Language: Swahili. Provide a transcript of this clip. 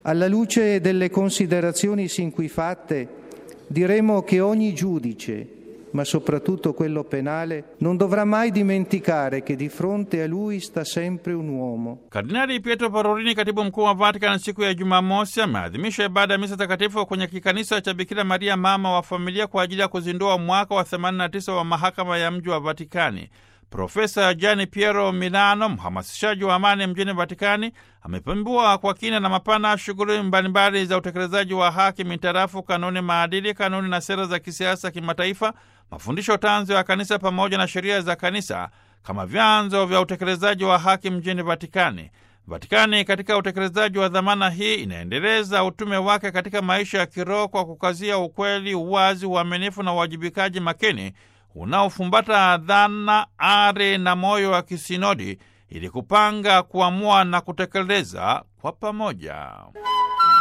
Alla luce delle considerazioni sin qui fatte, diremo che ogni giudice, ma soprattutto quello penale, non dovrà mai dimenticare che di fronte a lui sta sempre un uomo. Kardinali Pietro Parolini, katibu mkuu wa Vatican, siku ya Jumamosi ameadhimisha ibada ya misa takatifu kwenye kikanisa cha Bikira Maria mama wa familia kwa ajili ya kuzindua mwaka wa 89 wa mahakama ya mji wa Vatikani. Profesa Gianni Piero Milano, mhamasishaji wa amani mjini Vatikani, amepembua kwa kina na mapana shughuli mbalimbali za utekelezaji wa haki mintarafu kanuni, maadili, kanuni na sera za kisiasa kimataifa, mafundisho tanzo ya kanisa pamoja na sheria za kanisa kama vyanzo vya utekelezaji wa haki mjini Vatikani. Vatikani katika utekelezaji wa dhamana hii inaendeleza utume wake katika maisha ya kiroho kwa kukazia ukweli, uwazi, uaminifu na uwajibikaji makini unaofumbata dhana, ari na moyo wa kisinodi ili kupanga, kuamua na kutekeleza kwa pamoja.